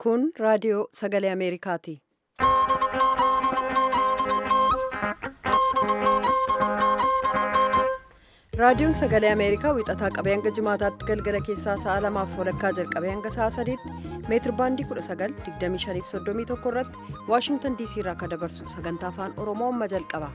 Kun raadiyoo sagalee Ameerikaati. Raadiyoon sagalee Ameerikaa wixataa qabee hanga jimaataatti galgala keessaa sa'a lamaaf walakkaa jalqabee hanga sa'a sadiitti meetir baandii 19,2531 irratti Waashingtan DC irraa akka dabarsu sagantaa afaan Oromoo amma jalqaba.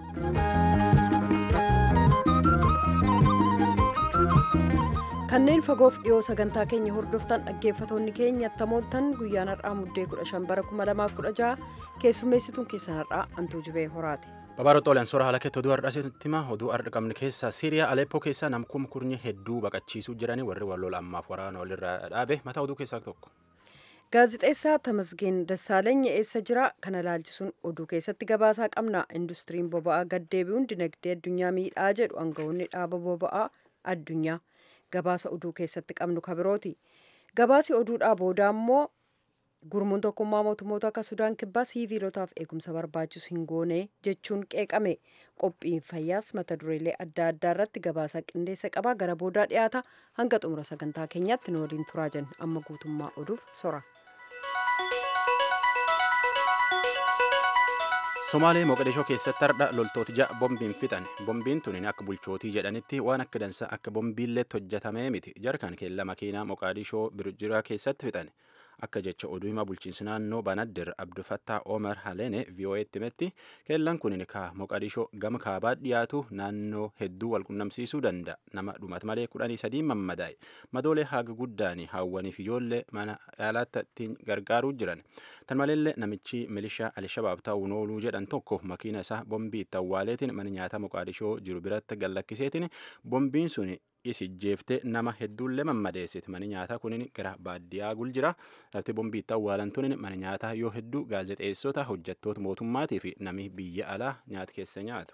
Kanneen fagoof dhiyoo sagantaa keenya hordoftan dhaggeeffatoonni keenya attamooltan guyyaan har'aa muddee 15 bara 2016 keessummeessituun keessan har'aa Antuu Jibee Horaati. Babaaroo Xoolaan soora haala keetti oduu har'aa sitti hima oduu har'a qabne keessaa Siiriyaa Aleppoo keessaa namkum kurnye hedduu baqachiisuu jiranii warri wal ammaaf waraana walirraa dhaabe mataa oduu keessaa tokko. Gaazixeessaa Tamasgeen Dassaalany eessa jira? Kana ilaalchisuun oduu keessatti gabaasaa qabna. Industiriin boba'aa gaddeebi'uun dinagdee addunyaa miidhaa jedhu aangawoonni dhaaba boba'aa addunyaa gabaasa oduu keessatti qabnu kabirooti. Gabaasi oduudhaa booda immoo gurmuun tokkummaa mootummoota akka Sudaan kibbaa siiviilotaaf eegumsa barbaachisu hin goone jechuun qeeqame. Qophiin fayyaas mata dureelee adda addaa irratti gabaasa qindeessa qaba. Gara boodaa dhiyaata hanga xumura sagantaa keenyaatti nu waliin turaa jenna. Amma guutummaa oduuf sora. Somaalee Moqodishoo keessatti hardha loltooti ja'a bombiin fixan. Bombiin tun akka bulchootii jedhanitti waan akka dansa akka bombiilleetti hojjetamee miti. Jarkaan keella makiinaa Moqodishoo Birjiraa keessatti fixan. Akka jecha oduu himaa bulchiinsi naannoo Banaddir Abdufattaa Omar Haleene VOA'tti himetti keellaan kun ka Moqodishoo gama kaabaa dhiyaatu naannoo hedduu wal qunnamsiisuu danda'a. Nama dhumat malee kudhanii sadii mammadaa'e. Madoolee haga guddaanii hawwaniif ijoollee mana yaalaatti ittiin gargaaruu jiran. Tan maleellee namichi milishaa Alshabaab ta'uun ooluu jedhan tokko makiina isaa bombii itti awwaaleetiin mana nyaataa Moqodishoo jiru biratti gallakkiseetiin bombiin sun isijjeeftee nama hedduullee mammadeessite mana nyaataa kunin gara baadiyyaa gul jira lafti bombii itti awwaalan tunin mana nyaataa yoo hedduu gaazexeessota hojjettoota mootummaatii fi nami biyya alaa nyaata keessa nyaatu.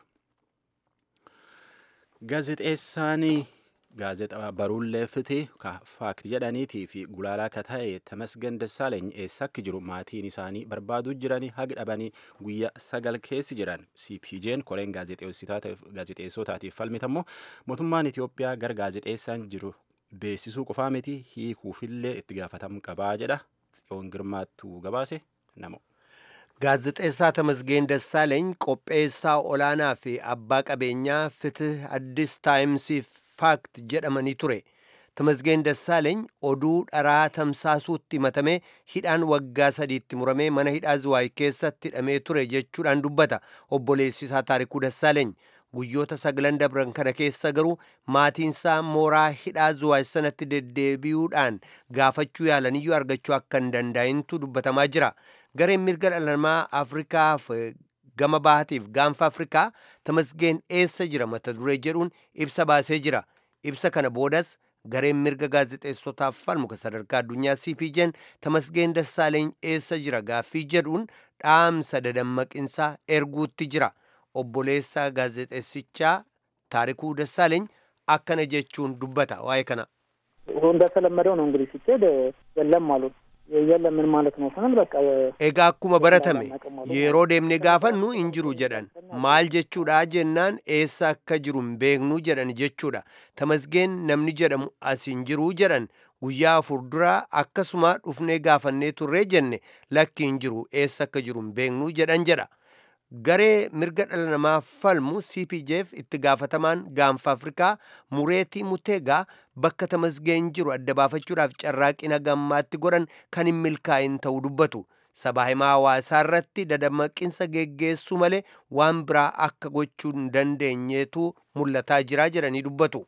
Gaazexeessaanii gaazexaa baruullee fiti faakti jedhaniitii fi gulaalaa ka ta'e Tamasgen Dassaaleny eessa akka jiru maatiin isaanii barbaaduu jiranii haga dhabanii guyyaa sagal keessi jiran CPJ'n koreen gaazexeessotaatiif falmitammoo mootummaan Itoophiyaa gara gaazexeessaan jiru beeksisuu qofaa miti hiikuufillee itti gaafatamu qabaa jedha tsiyoon girmaattuu gabaase namo. Gaazexeessaa Tamasgeen Dassaaleny qopheessaa olaanaa fi abbaa qabeenyaa Fitih Addis Taayimsiif faakt jedhamanii ture. Tamasgeen Dassaaleny oduu dharaa tamsaasuutti himatamee hidhaan waggaa sadiitti muramee mana hidhaa Zuwaay keessatti hidhamee ture jechuudhaan dubbata obboleessisaa Taarikuu Dassaaleny. Guyyoota sagalan dabran kana keessa garuu maatiinsaa mooraa hidhaa Zuwaay sanatti deddeebi'uudhaan gaafachuu yaalaniyyuu argachuu akka hin danda'intu dubbatamaa jira. Gareen mirga dhala namaa Afrikaaf gama bahaatiif gaanfa Afrikaa Tamasgeen eessa jira mata duree jedhuun ibsa baasee jira. Ibsa kana boodas gareen mirga gaazexeessotaaf falmu kan sadarkaa addunyaa CPJ'n Tamasgeen Dassaaleny eessa jira gaaffii jedhuun dhaamsa dadammaqinsaa erguutti jira. Obboleessaa gaazexeessichaa Taarikuu Dassaaleny akkana jechuun dubbata waa'ee kana. እንደተለመደው ነው እንግዲህ ሲኬድ የለም አሉ የለም ምን ማለት ነው ስንል በቃ Egaa akkuma baratame yeroo deemne gaafannu hin jiru jedhan maal jechuudha jennaan eessa akka jiru hin beeknu jedhan jechuudha tamasgeen namni jedhamu as hin jiru jedhan guyyaa afur dura akkasuma dhufnee gaafannee turree jenne lakki hin jiru eessa akka jiru hin beeknu jedhan jedha garee mirga dhala namaa falmu cpjf itti gaafatamaan gaanfa afrikaa mureetii muteegaa bakka tamasgeen jiru adda baafachuudhaaf carraaqina gammaatti godhan kan hin milkaa'in ta'uu dubbatu sabaa himaa hawaasaa irratti dadammaqinsa geggeessuu malee waan biraa akka gochuu hin dandeenyeetu mul'ataa jira jedhanii dubbatu.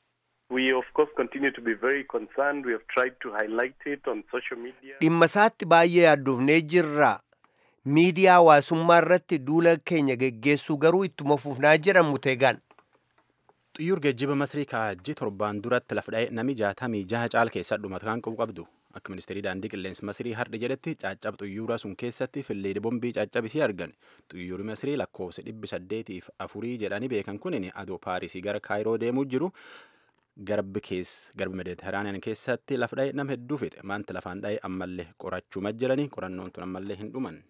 We of course continue to be very concerned. We have tried to highlight it on social media. Dhimma isaatti baay'ee yaaddoofnee jirra. Miidiyaa hawaasummaa irratti duula keenya geggeessuu garuu ittuma fufnaa jedhan muteegaan. Xiyyuur geejjiba Masrii kaajji torbaan duratti lafa dha'e nami jaatamii jaha caal keessa dhumata kan qabu qabdu. Akka ministeerii daandii qilleensa Masrii har'a jedhetti caccab xiyyuura sun keessatti filleedi bombii caccabisii argan. Xiyyuurri Masrii lakkoofsa dhibbi saddeetiif afurii jedhanii beekan kunin adoo Paarisii gara Kaayiroo deemuu jiru. garbi kees garbi mediteraaniyaan keessatti lafa dha'e nama hedduu fixe maanta lafaan dha'e ammallee qorachuu jiranii qorannoon tun ammallee hin dhuman.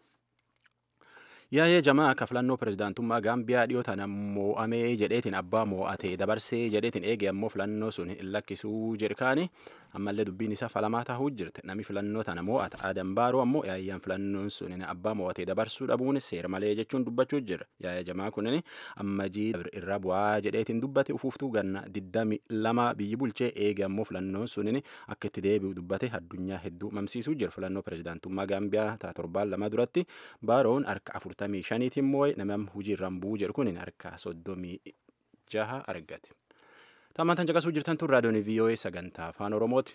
Yaa'ee jamaa akka filannoo pirezidaantummaa Gaambiyaa dhiyoo tana moo'amee jedheetiin abbaa moo'atee dabarsee jedheetiin eege ammoo filannoo sun hin lakkisuu jedhikaani ammallee dubbiin isaa falamaa tahuu jirti namni filannoo tana mo'ata Adam Baaroo ammoo yaayyaan filannoon sun abbaa mo'atee dabarsuu dhabuun seera malee jechuun dubbachuu jira yaaya jamaa kunin ammajii irra bu'aa jedheetiin dubbate ufuuftuu ganna diddami lama biyyi bulchee eege ammoo filannoon sunin akka itti deebi'u dubbate addunyaa hedduu mamsiisuu jira filannoo pirezidaantummaa Gaambiyaa taa torbaan lama duratti Baaroon harka afurtamii shaniitiin moo'e namni hujii irraan bu'uu jedhu kun harka soddomii jaha argate. Tammaan tan caqasuu jirtan tun raadiyoon VOA sagantaa afaan Oromooti.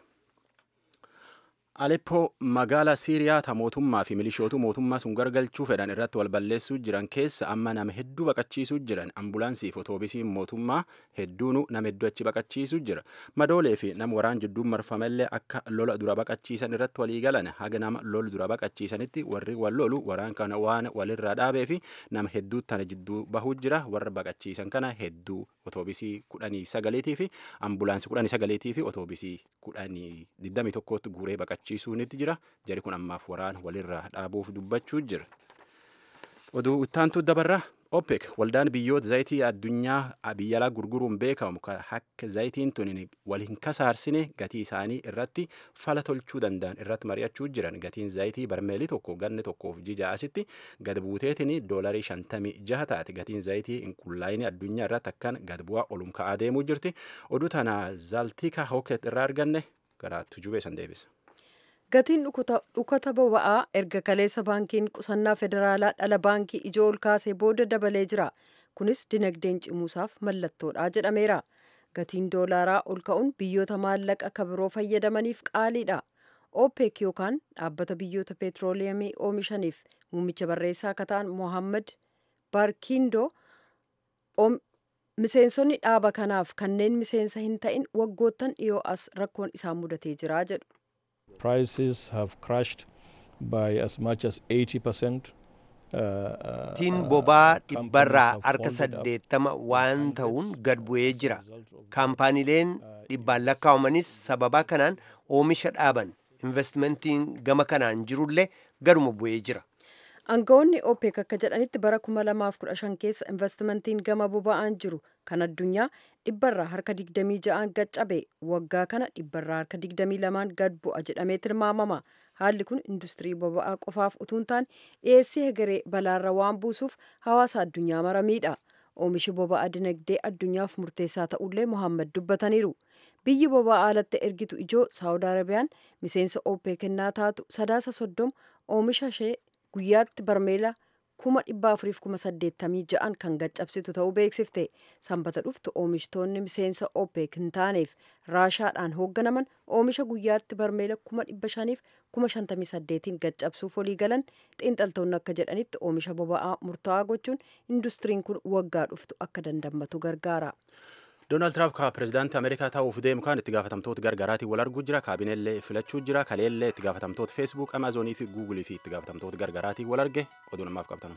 Aleppoo magaalaa Siiriyaa ta mootummaa fi milishootu mootummaa sun gargalchuu fedhan irratti wal balleessuu jiran keessa amma nama hedduu baqachiisuu jiran ambulaansii fi otoobisiin mootummaa hedduunu nama hedduu achi baqachiisuu jira. Madoolee fi nama waraan jidduun marfamellee akka lola dura baqachiisan irratti walii galan haga nama lola dura baqachiisanitti warri wal lolu waraan kana waan walirraa dhaabee fi nama hedduu tana jidduu bahuu jira warra baqachiisan kana hedduu otoobisii kudhanii sagaleetii fi ambulaansii kudhanii sagaleetii fi otoobisii kudhanii digdamii tokkootti guuree baqachiisan. baqachiisuunitti jira jari kun ammaaf waraan walirraa dhaabuuf dubbachuu jira oduu ittaantu dabarra OPEC waldaan biyyoota zayitii addunyaa biyya alaa gurguruun beekamu akka zayitiin tun wal hin kasaarsine gatii isaanii irratti fala tolchuu danda'an irratti mari'achuu jiran gatiin zayitii barmeelii tokko ganni tokkoof jija asitti gad buuteetiin doolarii shantamii jaha taate gatiin zayitii inqullaayinii addunyaa irratti akkan gad bu'aa olum ka'aa deemuu jirti oduu tana zaaltika hooket irraa arganne gara tujubee san deebisa. Gatiin dhukata boba'aa erga kaleessa baankiin qusannaa federaalaa dhala baankii ijoo ol kaasee booda dabalee jira. Kunis dinagdeen cimuusaaf mallattoodha jedhameera. Gatiin doolaaraa ol ka'uun biyyoota maallaqa akka biroo fayyadamaniif qaaliidha. OPEC yookaan dhaabbata biyyoota peetrooliyamii oomishaniif muummicha barreessaa akka ta'an Mohammad Barkiindoo miseensonni dhaaba kanaaf kanneen miseensa hin ta'in waggoottan dhiyoo as rakkoon isaan mudatee jira jedhu. prices have crashed by as much as 80%. Tiin bobaa dhibbarraa harka saddeettama waan ta'uun gad bu'ee jira. Kaampaaniileen dhibbaan lakkaa'amanis sababa kanaan oomisha dhaaban. Investmentiin gama kanaan jirullee gaduma bu'ee jira. Aangawoonni OPEC akka jedhanitti bara 2015 keessa investmentiin gama boba'aan jiru kan addunyaa dhibbarraa harka 26 gad cabe waggaa kana dhibbarraa harka 22 gad bu'a jedhamee tilmaamama. Haalli kun industirii boba'aa qofaaf utuu hin taane dhiyeessii hegeree balaarra waan buusuuf hawaasa addunyaa mara miidha. Oomishi boba'aa dinagdee addunyaaf murteessaa ta'ullee Mohaammed dubbataniiru. Biyyi boba'aa alatti ergitu ijoo Saawud Arabiyaan miseensa OPEC kennaa taatu sadaasa soddoma oomisha ishee guyyaatti barmeela kuma dhibba afuriif kuma saddeettamii ja'an kan gaccabsitu ta'uu beeksifte sanbata dhuftu oomishtoonni miseensa OPEC hin taaneef raashaadhaan hoogganaman oomisha guyyaatti barmeela kuma dhibba shaniif kuma shantamii saddeetiin gaccabsuuf walii galan xiinxaltoonni akka jedhanitti oomisha boba'aa murtaa'aa gochuun industiriin kun waggaa dhuftu akka dandammatu gargaara. Doonaald Tiraamp ka pirezidaantii Ameerikaa ta'uuf deemu kan itti gaafatamtoota gargaraatiin wal arguu jira. Kaabineellee filachuu jira. Kaleellee itti gaafatamtoota Feesbuuk, Amaazonii fi Guugulii fi itti gaafatamtoota gargaraatiin wal arge oduu namaaf qabatan.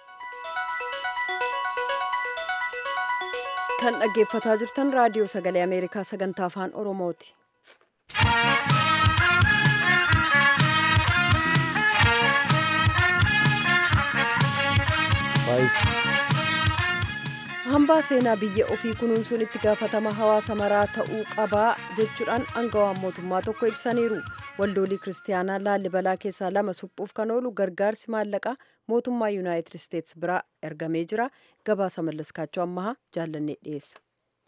Kan dhaggeeffataa jirtan raadiyoo sagalee Ameerikaa sagantaa afaan Oromooti. hambaa seenaa biyya ofii kunuunsuun itti gaafatama hawaasa maraa ta'uu qabaa jechuudhaan aangawaan mootummaa tokko ibsaniiru waldoolii kiristaanaa laallibalaa keessaa lama suphuuf kan oolu gargaarsi maallaqaa mootummaa yuunaayitid isteets biraa ergamee jira gabaasa mallaskaachoo ammahaa jaallannee dhiyeessa.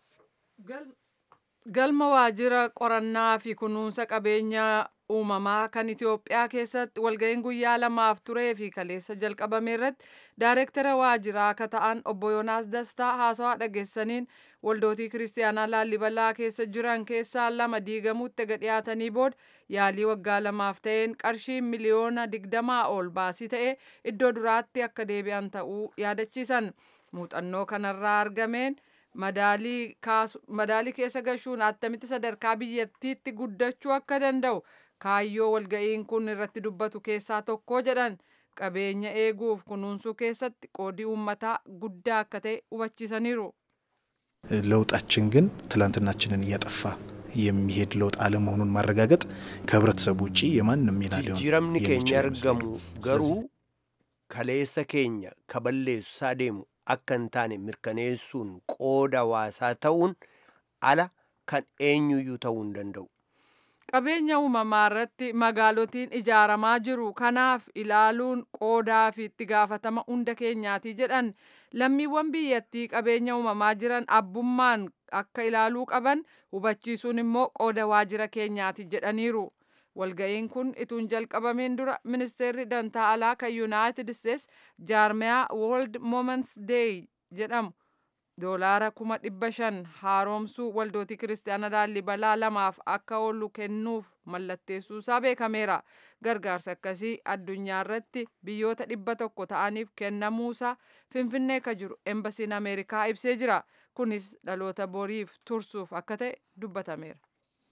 galma waajjira qorannaa fi kunuunsa qabeenyaa uumamaa kan Itoophiyaa keessatti walga'iin guyyaa lamaaf turee fi kaleessa jalqabame irratti daayireektara waajjiraa akka ta'an obbo Yoonaas Dastaa haasawaa dhageessaniin waldootii kiristaanaa laallibalaa keessa jiran keessaa lama diigamuutti ega dhiyaatanii booda yaalii waggaa lamaaf ta'een qarshii miliyoona digdamaa ol baasii ta'ee iddoo duraatti akka deebi'an ta'uu yaadachiisan muuxannoo kanarraa argameen. madaalii keessa gashuun attamitti sadarkaa biyyattiitti guddachuu akka danda'u kaayyoo walga'iin kun irratti dubbatu keessaa tokko jedhan qabeenya eeguuf kunuunsuu keessatti qoodii uummataa guddaa akka ta'e hubachiisaniiru. ለውጣችን ግን ትላንትናችንን እያጠፋ የሚሄድ ለውጥ አለመሆኑን ማረጋገጥ ከህብረተሰቡ ውጭ የማንም ሚና ሊሆን jijjiiramni keenya argamu garuu kaleessa keenya kaballeessaa deemu akka hin taane mirkaneessuun qooda hawaasaa ta'uun ala kan eenyuyyuu ta'uu hin danda'u. qabeenya uumamaa irratti magaalotiin ijaaramaa jiru kanaaf ilaaluun qoodaa fi itti gaafatama hunda keenyaati jedhan lammiiwwan biyyattii qabeenya uumamaa jiran abbummaan akka ilaaluu qaban hubachiisuun immoo qooda waajjira keenyaati jedhaniiru. walga'iin kun ituun jalqabameen dura ministeerri dantaa alaa kan yuunaayitid isteets jaarmiyaa woorld moments deey jedhamu doolaara kuma dhibba shan haaromsuu waldootii kiristaana laallibalaa lamaaf akka oolu kennuuf mallatteessuusaa beekameera gargaarsa akkasii addunyaa irratti biyyoota dhibba tokko ta'aniif kennamuusaa finfinnee ka jiru embasiin ameerikaa ibsee jira kunis dhaloota boriif tursuuf akka ta'e dubbatameera.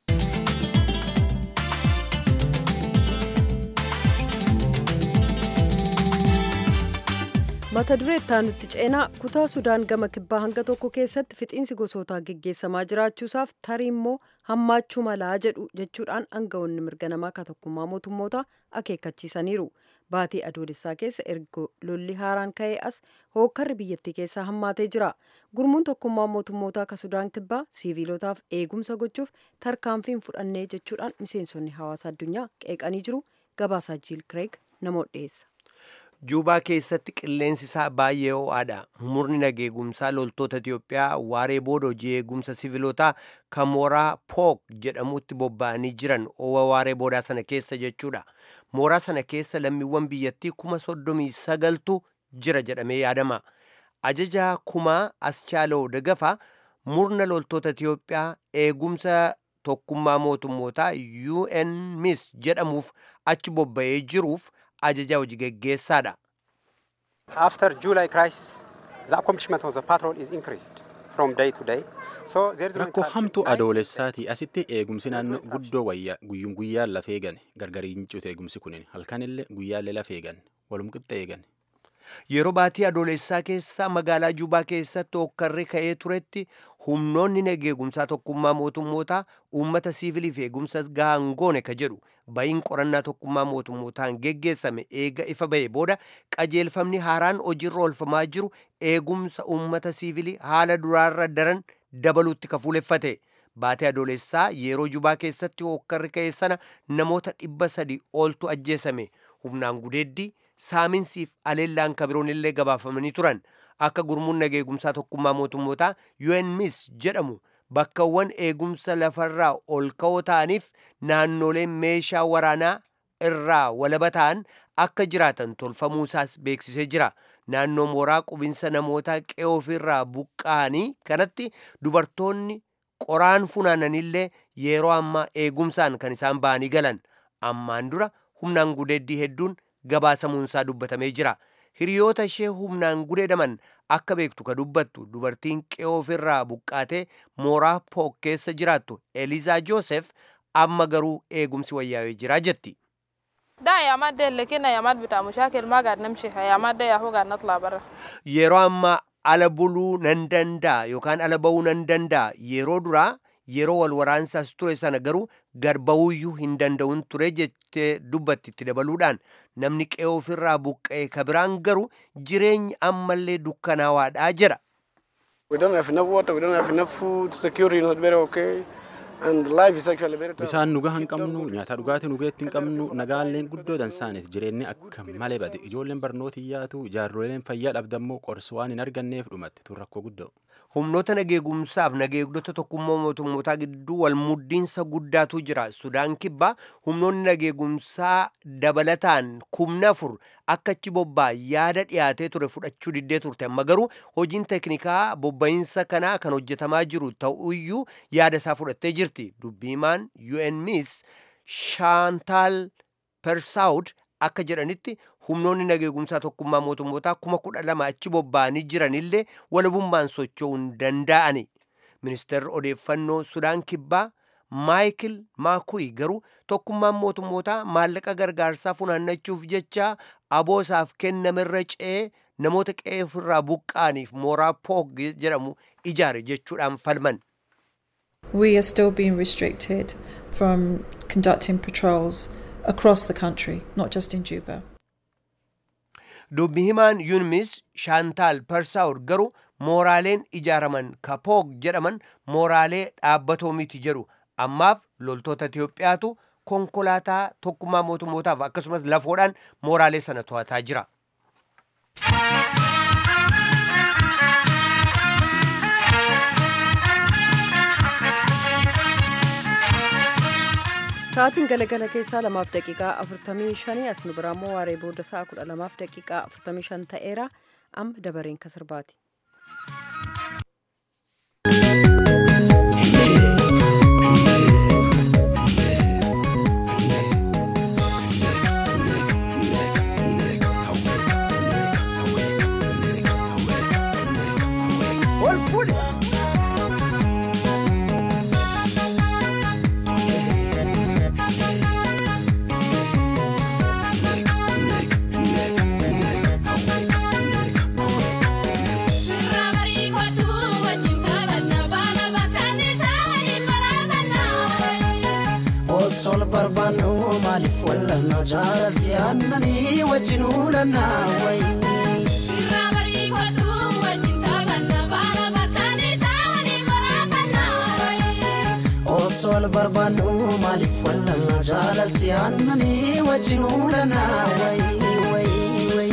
mata duree itti ceenaa kutaa sudaan gama kibbaa hanga tokko keessatti fixiinsi gosootaa geggeessamaa jiraachuusaaf tarii immoo hammaachuu malaa jedhu jechuudhaan aangawoonni mirga namaa ka tokkummaa mootummoota akeekkachiisaniiru baatii adoolessaa keessa erga lolli haaraan ka'ee as hookkarri biyyattii keessaa hammaatee jira gurmuun tokkummaa mootummoota ka sudaan kibbaa siiviilotaaf eegumsa gochuuf tarkaanfiin fudhannee jechuudhaan miseensonni hawaasa addunyaa qeeqanii jiru gabaasaa jiil kireeg namoota dhiyeessa. juubaa keessatti qilleensi isaa baay'ee ho'aadha murni nageegumsaa loltoota itiyoophiyaa waaree booda hojii eegumsa siviilotaa kan mooraa pook jedhamutti bobba'anii jiran owa waaree boodaa sana keessa jechuudha mooraa sana keessa lammiiwwan biyyattii kuma soddomii sagaltu jira jedhamee yaadama ajajaa kumaa aschaaloo dagafa murna loltoota itiyoophiyaa eegumsa tokkummaa mootummootaa unmis jedhamuuf achi bobba'ee jiruuf ajaja hojii geggeessaadha. After July crisis, the accomplishment of the patrol is increased from day to day. So there is no Rakkoo interaction. hamtuu adoolessaati asitti eegumsi naannoo guddoo wayyaa guyyuun guyyaan lafee eegan gargariin cute eegumsi kunin halkanillee guyyaallee lafee eegan walum qixxee eegan. Yeroo baatii adoolessaa keessa magaalaa Juubaa keessatti hokkarri ka'ee turetti humnoonni nageegumsaa tokkummaa mootummootaa uummata siiviliif eegumsa gahaan goone ka jedhu ba'iin qorannaa tokkummaa mootummootaan geggeessame eega ifa ba'e booda qajeelfamni haaraan hojiirra oolfamaa jiru eegumsa uummata siivilii haala duraarra daran dabaluutti ka fuuleffate. Baatii adoolessaa yeroo Juubaa keessatti hokkarri ka'e sana namoota dhibba sadi oltu ajjeesame humnaan gudeeddii saaminsiif aleellaan kabiroon illee gabaafamanii turan akka gurmuun nageegumsaa tokkummaa mootummootaa UNMIS jedhamu bakkawwan eegumsa lafarraa ol ka'oo ta'aniif naannoleen meeshaa waraanaa irraa walaba ta'an akka jiraatan tolfamuusaas beeksisee jira naannoo mooraa qubinsa namoota qe'ee ofirraa buqqa'anii kanatti dubartoonni qoraan funaananillee yeroo ammaa eegumsaan kan isaan ba'anii galan ammaan dura humnaan gudeeddii hedduun gabaasamuunsaa dubbatamee jira hiriyoota ishee humnaan gudeedaman akka beektu ka dubbattu dubartiin qe'ee ofirraa buqqaatee mooraa pook keessa jiraattu elizaa joosef amma garuu eegumsi wayyaa'ee jira jetti ده ايامات دي اللي كنا ايامات بتاع مشاكل ما قاعد نمشي في ايامات دي يا هو قاعد نطلع برا yeroo ammaa ala buluu nan danda'a yookaan ala ba'uu nan danda'a yeroo duraa yeroo wal waraansaas ture sana garuu gad ba'uuyyuu hin danda'uun ture jettee dubbatti itti dabaluudhaan namni qe'ee ofirraa buqqa'e ka biraan garuu jireenyi ammallee dukkanaawaadhaa jedha We don't have enough water, we don't have enough food, security is not very okay, and life is actually very tough. Bisaan nugaa hin qabnu nyaata dhugaatii nugeetti hin qabnu nagaalleen guddoo dansaaniif jireenyi akka malee bade ijoolleen barnoota hiyyaatu jaarroleen fayyaa dhabdammoo qorsi waan hin arganneef dhumatti tun rakkoo guddoo. humnoota nageegumsaaf nageegdota tokkummaa mootummootaa gidduu wal muddiinsa guddaatu jira sudaan kibbaa humnoonni nageegumsaa dabalataan kumna afur akka achi bobbaa yaada dhiyaatee ture fudhachuu diddee turte amma garuu hojiin teeknikaa bobba'iinsa kanaa kan hojjetamaa jiru ta'uyyuu yaada isaa fudhattee jirti dubbiimaan UNMIS shaantaal persaawud akka jedhanitti humnoonni nageegumsaa tokkummaa mootummootaa kuma kudha lama achi bobba'anii jiranillee walabummaan socho'uu hin danda'ani ministeerri odeeffannoo sudaan kibbaa maayikil maakuyi garuu tokkummaan mootummootaa maallaqa gargaarsaa funaannachuuf jecha aboosaaf kennamerra ce'ee namoota qe'ee ofirraa buqqa'aniif mooraa poog jedhamu ijaare jechuudhaan falman We are still being restricted from conducting patrols across the country, not just in Juba. dubbi himaan yuunmis shaantaal persaawur garuu mooraaleen ijaaraman kapoog jedhaman mooraalee dhaabbatoo miti jedhu ammaaf loltoota Itiyoophiyaatu konkolaataa tokkummaa mootummootaaf akkasumas lafoodhaan mooraalee sana to'ataa jira. Sa'aatiin galagala keessaa lamaaf daqiiqaa afurtamii shanii as nu biraa immoo waaree booda sa'a kudha lamaaf daqiiqaa afurtamii shan ta'eera amma dabareen kan sirbaati. sol barbaannu maaliif wallanna jaalatti aannanii wajjin uulannaa wayi. Sirraa bariifatu wajjin taphanna baala bakkaan isaa waliin waraabannaa wayi. Osol barbaannu maaliif wallanna jaalatti aannanii wajjin uulannaa wayi wayi wayi.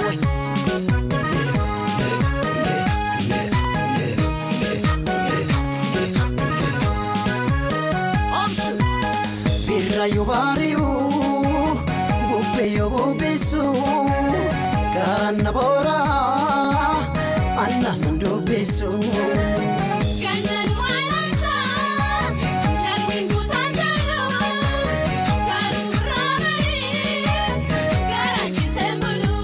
Birrayo bari'u bubbeyo bubbisu ganna boora anna mandubbisu. Gannan maalasa lagni guutaan jaalu garuu raabari garaachisee bulu.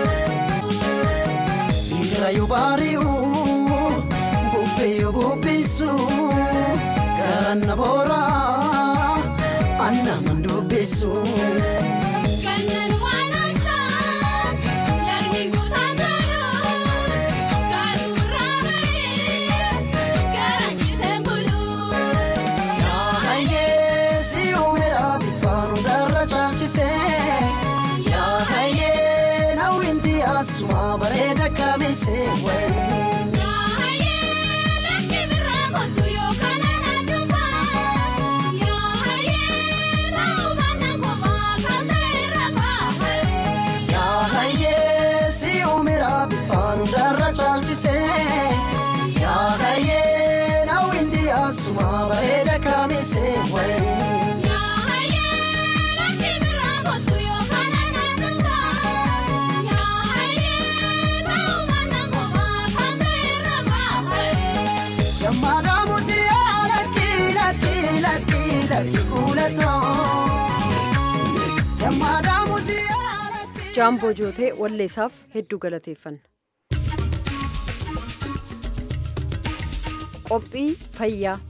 Birrayo bari'u bubbeyo bubbisu ganna boora anna mandubbisu. Gannan maalasa lagni guutaan jaalu garuu raabari garaachisee bulu. Yaahayee si uumera bifaan hundarra caalchisee yaahayee nawwinti asuma bareeda kabeessee wayi. Yaahayee si uumera bifaan hundarra caalchisee yaahayee nawwinti asuma bareeda kabeessee wayi. Yammaadha muti lakki lakki lakki lakki kuulatoo. Yammaadha muti. Jaamboo jootee walleessaaf hedduu galateeffanna. Qophii fayyaa.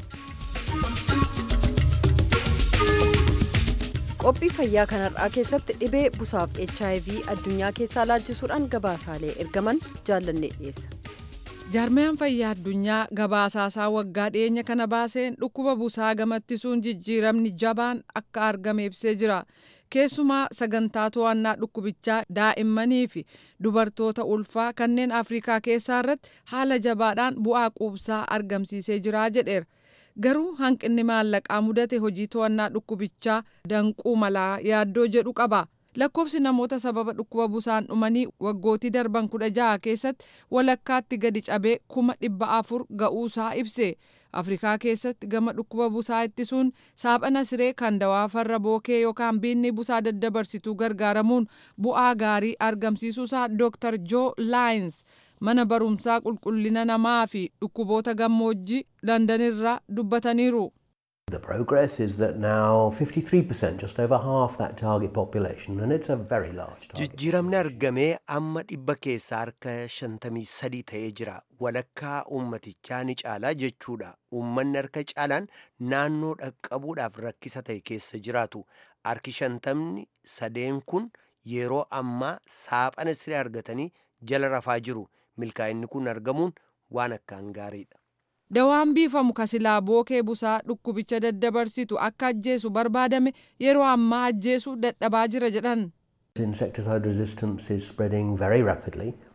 Qophii fayyaa kanarraa keessatti dhibee busaaf HIV addunyaa keessaa laalchisuudhaan gabaasaalee ergaman jaallannee dhiyeessa. jaarmiyaan fayyaa addunyaa gabaasaasaa waggaa dhiyeenya kana baaseen dhukkuba busaa gamattiisuun jijjiiramni jabaan akka argame ibsee jira keessumaa sagantaa to'annaa dhukkubichaa daa'immanii fi dubartoota ulfaa kanneen afrikaa keessaa irratti haala jabaadhaan bu'aa quubsaa argamsiisee jira jedheera garuu hanqinni maallaqaa mudate hojii to'annaa dhukkubichaa danquu malaa yaaddoo jedhu qaba. lakkoofsi namoota sababa dhukkuba busaan dhumanii waggootii darban kudha jaha keessatti walakkaatti gadi cabee kuma dhibba afur ga'uusaa ibse afrikaa keessatti gama dhukkuba busaa ittisuun saaphana siree kan dawaa farra bookee yookaan biinni busaa daddabarsituu gargaaramuun bu'aa gaarii argamsiisuusaa dooktar joo laayins mana barumsaa qulqullina namaa fi dhukkuboota gammoojjii landanirraa dubbataniiru. The progress is that now 53%, just over half that target population, and it's a very large target. Jijjiiramni argamee amma dhibba keessaa harka shantamii sadii ta'ee jira. Walakkaa uummatichaa ni caalaa jechuudha. Uummanni harka caalaan naannoo dhaqqabuudhaaf rakkisa ta'e keessa jiraatu. Harki shantamni sadeen kun yeroo ammaa saaphana siree argatanii jala rafaa jiru. Milkaa'inni kun argamuun waan akkaan gaariidha. Dawaan biifamu kasilaa bookee busaa dhukkubicha daddabarsitu akka ajjeesu barbaadame yeroo ammaa ajjeesuu dadhabaa jira jedhan. Insecticide resistance is spreading very rapidly.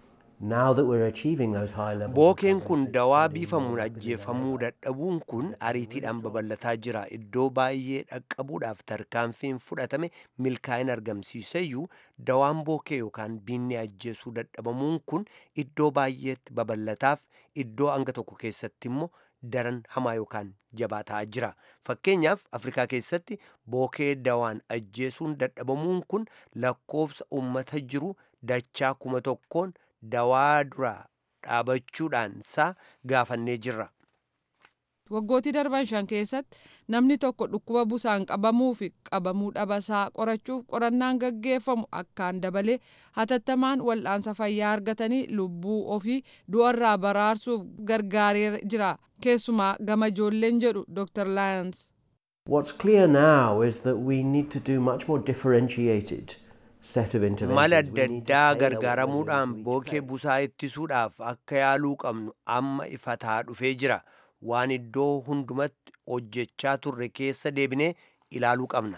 Now that we're achieving those high levels, bookeen kun dawaa biifamuun ajjeefamuu dadhabuun kun ariitiidhaan babal'ataa jira iddoo baay'ee dhaqqabuudhaaf tarkaanfiin fudhatame milkaa'ina argamsiiseyyuu dawaan bookee yookaan biinni ajjeesuu dadhabamuun kun iddoo baay'eetti babal'ataaf iddoo hanga tokko keessatti immoo daran hamaa yookaan jabaa ta'aa jira fakkeenyaaf afrikaa keessatti bookee dawaan ajjeesuun dadhabamuun kun lakkoobsa ummata jiru dachaa kuma tokkoon dawaa dura dhaabachuudhaan isaa gaafannee jirra. Waggootii darban shan keessatti namni tokko dhukkuba busaan qabamuu fi qabamuu dhabasaa qorachuuf qorannaan gaggeeffamu akkaan dabalee hatattamaan wal'aansa fayyaa argatanii lubbuu ofii du'arraa baraarsuuf gargaaree jira. Keessumaa gama ijoolleen jedhu Dr. Lyons. What's clear now is that we need to do much more differentiated set of interventions. mala We adda need to addaa tailor what we're gargaaramuudhaan doing to each bookee busaa ittisuudhaaf akka yaaluu qabnu amma ifataa dhufee jira waan iddoo hundumatti hojjechaa turre keessa deebinee ilaaluu qabna.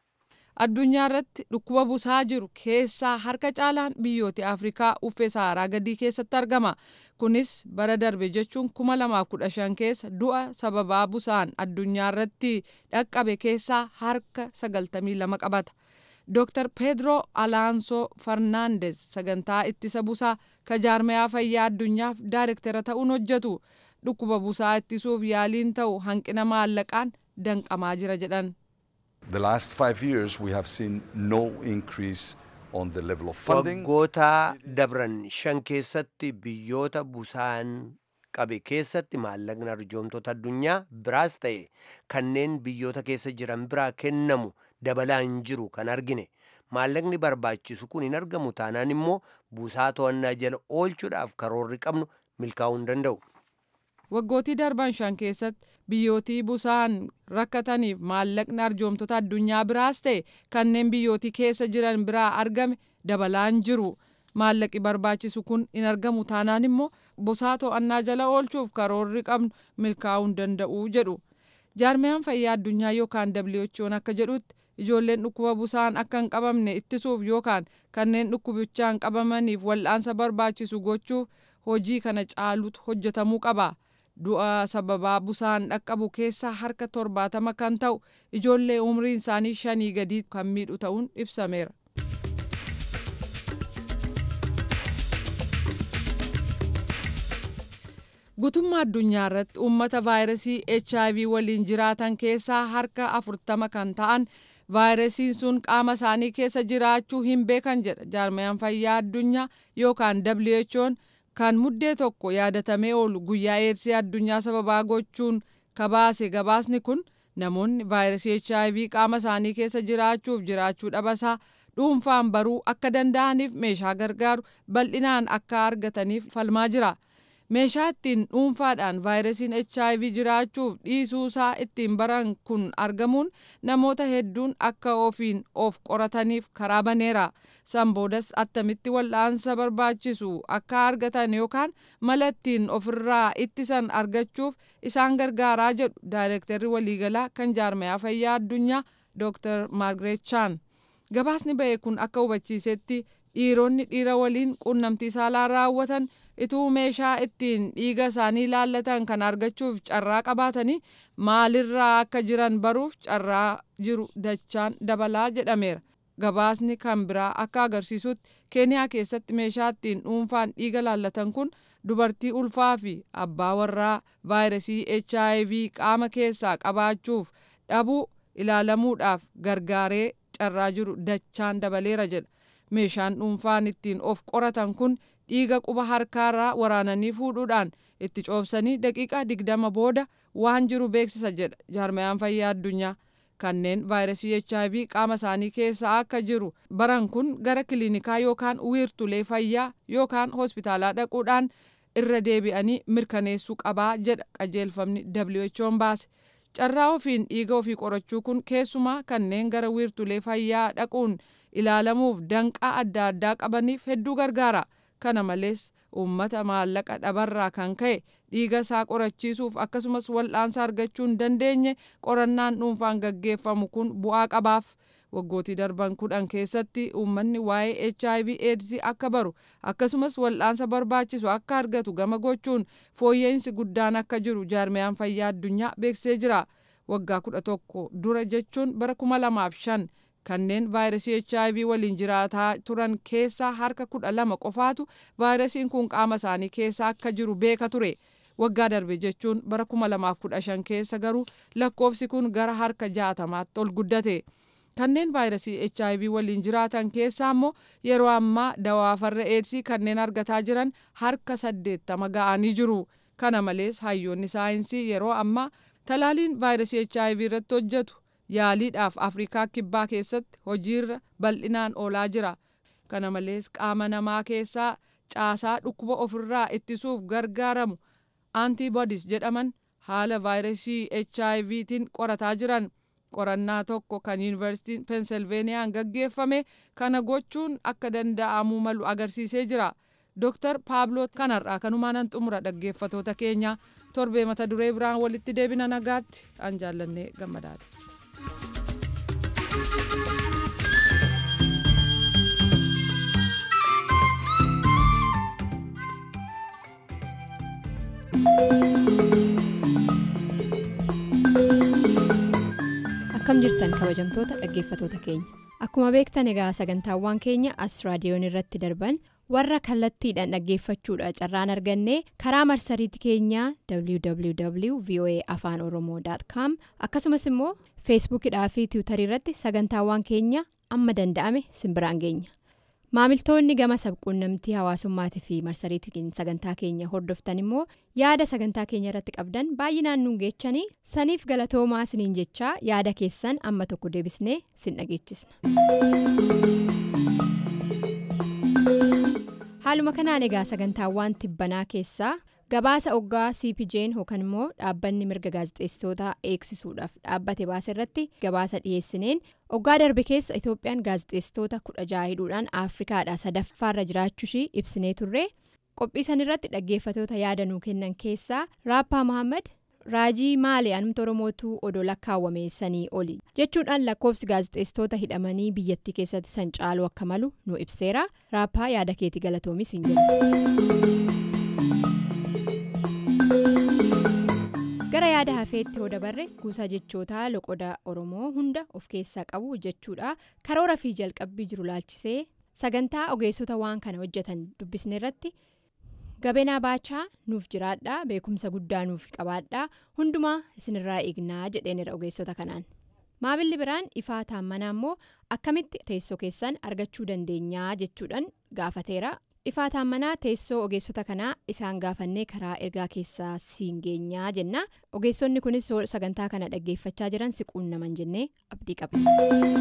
Addunyaa irratti dhukkuba busaa jiru keessaa harka caalaan biyyoota Afrikaa uffee Saharaa gadii keessatti argama. Kunis bara darbe jechuun kuma lamaaf kudha shan keessa du'a sababaa busaan addunyaa irratti dhaqqabe keessaa harka sagaltamii lama qabata. Dr. Pedro Alonso Fernandez sagantaa ittisa busaa ka jaarmayaa fayyaa addunyaaf daayirektara ta'uun hojjetu. Dhukkuba busaa ittisuuf yaaliin ta'u hanqina maallaqaan danqamaa jira jedhan. The last five years, we have seen no increase on the level of funding. waggoota dabran shan keessatti biyyoota busaan qabe keessatti maallaqni arjoomtoota addunyaa biraas ta'e kanneen biyyoota keessa jiran biraa kennamu dabalaa hin jiru kan argine maallaqni barbaachisu kun hin argamu taanaan immoo busaa to'annaa jala oolchuudhaaf karoorri qabnu milkaa'uu hin danda'u. Waggootii darban shan keessatti biyyootii busaan rakkataniif maallaqni arjoomtoota addunyaa biraas ta'e kanneen biyyootii keessa jiran biraa argame dabalaa hin jiru. Maallaqi barbaachisu kun hin argamu taanaan immoo busaa to'annaa jala oolchuuf karoorri qabnu milkaa'uu hin danda'u jedhu. Jaarmiyaan fayyaa addunyaa yookaan WHO'n akka jedhutti ijoolleen dhukkuba busaan akka hin qabamne ittisuuf yookaan kanneen dhukkubichaan qabamaniif wal'aansa barbaachisu gochuuf hojii kana caalutu hojjetamuu qaba. Du'a sababaa busaan dhaqqabu keessaa harka torbaatama kan ta'u ijoollee umriin isaanii shanii gadii kan miidhu ta'uun ibsameera. Gutummaa addunyaa irratti uummata vaayirasii HIV waliin jiraatan keessaa harka afurtama kan ta'an vaayirasiin sun qaama isaanii keessa jiraachuu hin beekan jedha jaarmayaan fayyaa addunyaa yookaan WHO'n kan muddee tokko yaadatamee oolu guyyaa eedsii addunyaa sababaa gochuun kabaase gabaasni kun namoonni vaayirasii HIV qaama isaanii keessa jiraachuuf jiraachuu dhabasaa dhuunfaan baruu akka danda'aniif meeshaa gargaaru bal'inaan akka argataniif falmaa jira. meeshaa ittiin dhuunfaadhaan vaayirasiin HIV jiraachuuf dhiisuusaa ittiin baran kun argamuun namoota hedduun akka ofiin of qorataniif karaa baneera. San boodas attamitti wal'aansa barbaachisu akka argatan yookaan mala ittiin ofirraa ittisan argachuuf isaan gargaaraa jedhu daayirektarri waliigalaa kan jaarmayaa fayyaa addunyaa Dr. Margaret Chan. Gabaasni ba'e kun akka hubachiisetti dhiironni dhiira waliin quunnamtii saalaa raawwatan ituu meeshaa ittiin dhiiga isaanii ilaallatan kan argachuuf carraa qabaatanii maalirraa akka jiran baruuf carraa jiru dachaan dabalaa jedhameera. Gabaasni kan biraa akka agarsiisutti keeniyaa keessatti meeshaa ittiin dhuunfaan dhiiga ilaallatan kun dubartii ulfaa fi abbaa warraa vaayirasii HIV qaama keessaa qabaachuuf dhabuu ilaalamuudhaaf gargaaree carraa jiru dachaan dabaleera jedha. Meeshaan dhuunfaan ittiin of qoratan kun dhiiga quba harkaarraa waraananii fuudhuudhaan itti coobsanii daqiiqaa digdama booda waan jiru beeksisa jedha jaarmayaan fayyaa addunyaa kanneen vaayirasii HIV qaama isaanii keessa akka jiru baran kun gara kiliinikaa yookaan wiirtulee fayyaa yookaan hospitaalaa dhaquudhaan irra deebi'anii mirkaneessuu qabaa jedha qajeelfamni WHO'n baase. Carraa ofiin dhiiga ofii qorachuu kun keessumaa kanneen gara wiirtulee fayyaa dhaquun ilaalamuuf danqaa adda addaa qabaniif hedduu gargaara. Kana malees uummata maallaqa dhabarraa kan ka'e dhiiga isaa qorachiisuuf akkasumas wal'aansa argachuu hin dandeenye qorannaan dhuunfaan gaggeeffamu kun bu'aa qabaaf. waggootii darban kudhan keessatti uummanni waa'ee hiv aids akka baru akkasumas wal'aansa barbaachisu akka argatu gama gochuun fooyya'insi guddaan akka jiru jaarmiyaan fayyaa addunyaa beeksisee jira waggaa kudha tokko dura jechuun bara kuma lamaaf shan kanneen vaayirasii hiv waliin jiraataa turan keessaa harka kudha lama qofaatu vaayirasiin kun qaama isaanii keessa akka jiru beeka ture waggaa darbe jechuun bara kuma lamaaf kudha shan keessa garuu lakkoofsi kun gara harka jaatamaatti ol guddate kanneen vaayirasii hiv waliin jiraatan keessaa immoo yeroo ammaa dawaa farra eedsii kanneen argataa jiran harka saddeettama ga'anii jiru kana malees hayyoonni saayinsii yeroo ammaa talaaliin vaayirasii hiv irratti hojjetu yaaliidhaaf afrikaa kibbaa keessatti hojiirra bal'inaan oolaa jira kana malees qaama namaa keessaa caasaa dhukkuba ofirraa ittisuuf gargaaramu antiibodiis jedhaman haala vaayirasii HIVtiin qorataa jiran qorannaa tokko kan yuunivarsiitiin peensilveeniyaan gaggeeffame kana gochuun akka danda'amuu malu agarsiisee jira. Dr. Paabloo kanarraa kanumaanan xumura dhaggeeffatoota keenya torbee mata duree biraan walitti deebina nagaatti an jaallannee gammadaati. akkam jirtan kabajamtoota dhaggeeffatoota keenya akkuma beektan egaa sagantaawwan keenya as raadiyoon irratti darban warra kallattiidhaan dhaggeeffachuudha carraan arganne karaa marsariitii keenyaa www voa afaan oromoo com akkasumas immoo feesbuukidhaa fi tiwutarii irratti sagantaawwan keenya amma danda'ame simbiraan geenya maamiltoonni gama sabquunnamtii hawaasummaatii fi marsariitiin sagantaa keenya hordoftan immoo yaada sagantaa keenya irratti qabdan baay'inaan nuun geechanii saniif galatoomaa siniin jechaa yaada keessan amma tokko deebisnee sin dhageechisna. haaluma kanaan egaa sagantaawwan tibbanaa keessaa gabaasa oggaa cpj'n yookaan immoo dhaabbanni mirga gaazexeessitootaa eegsisuudhaaf dhaabbate baase irratti gabaasa dhiyeessineen oggaa darbe keessa itoophiyaan gaazexeessitoota kudha jaha hidhuudhaan afrikaadhaa sadaffaarra jiraachuushii ibsinee turre qophii san irratti dhaggeeffatoota yaada nuu kennan keessaa raappaa mohaammed raajii maalee anumta oromootuu odoo lakkaawwame sanii oli jechuudhaan lakkoofsi gaazexeessitoota hidhamanii biyyattii keessatti san caaluu akka malu nu ibseera raappaa yaada keetii galatoomis hin gara yaada hafeetti hoo dabarre kuusaa jechootaa loqoda oromoo hunda of keessaa qabu jechuudha karoora fi jalqabbii jiru laalchisee sagantaa ogeessota waan kana hojjetan dubbisne irratti gabeenaa baachaa nuuf jiraadhaa beekumsa guddaa nuuf qabaadhaa hundumaa isinirraa eegnaa jedheenira ogeessota kanaan maamilli biraan ifaa taammanaa immoo akkamitti teessoo keessan argachuu dandeenyaa jechuudhaan gaafateera ifaa taammanaa teessoo ogeessota kanaa isaan gaafannee karaa ergaa keessaa siin geenyaa jenna ogeessonni kunis sagantaa kana dhaggeeffachaa jiran si quunnaman jennee abdii qabna.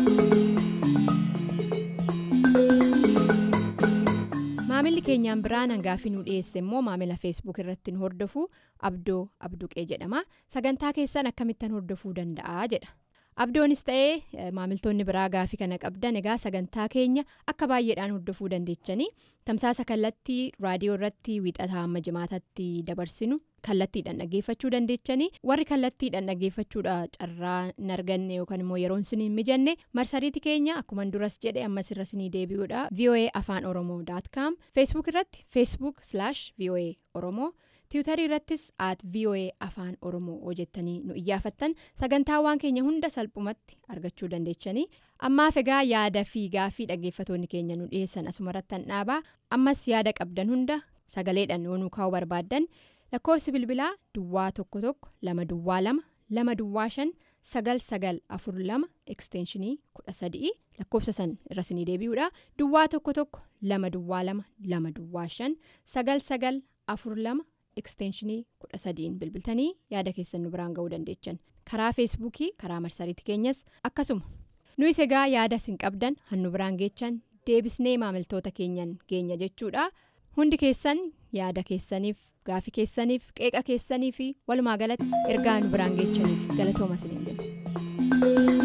maamilli keenyaan biraan hangaafii nu dhiyeesse immoo maamila feesbuuk irratti nu hordofu abdoo abduqee jedhama sagantaa keessan akkamittan hordofuu danda'a jedha abdoonis ta'ee maamiltoonni biraa gaafii kana qabdan egaa sagantaa keenya akka baay'eedhaan hordofuu dandeechanii tamsaasa kallattii raadiyoo irratti wiixataa amma jimaatatti dabarsinu kallattiidhaan dhaggeeffachuu dandeechanii warri kallattiidhaan dhaggeeffachuudha carraa hin arganne yookaan immoo yeroon sin hin mijanne marsariitii keenya akkuma duras jedhe ammas irra sinii deebi'uudha voa afaan oromoo com feesbuuk irratti feesbuuk voa oromoo. tiwutarii irrattis at voa afaan oromoo hojjettanii nu iyyaafattan sagantaawwan keenya hunda salphumatti argachuu dandeechanii ammaaf egaa yaada fi gaafii dhaggeeffatoonni keenya nu dhiyeessan asumarrattan dhaabaa ammas yaada qabdan hunda sagaleedhaan yoo nu kaa'uu barbaaddan lakkoofsi bilbilaa duwwaa tokko tokko lama duwwaa lama lama duwwaa shan sagal sagal afur lama ekstenshinii kudha sadii lakkoofsa san irra sinii deebi'uudha duwwaa tokko tokko lama duwwaa lama lama duwwaa shan sagal sagal afur lama. ekstenshinii kudha sadiin bilbiltanii yaada keessan nu biraan ga'uu dandeechan karaa feesbuukii karaa marsariitii keenyas akkasuma nuyis egaa yaada sin qabdan hannu biraan geechan deebisnee maamiltoota keenyan geenya jechuudha hundi keessan yaada keessaniif gaafii keessaniif qeeqa keessanii fi walumaa galatti ergaa nu biraan geechaniif galatooma isiniin jenna.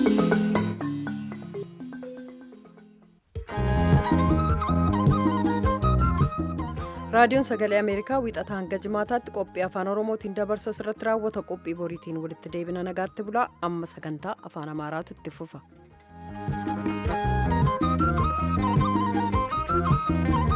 raadiyoon sagalee ameerikaa wiixata hanga jimaataatti qophii afaan oromootiin dabarsu irratti raawwata qophii boriitiin walitti deebina nagaatti bulaa amma sagantaa afaan amaaraatu itti fufa. Thank you.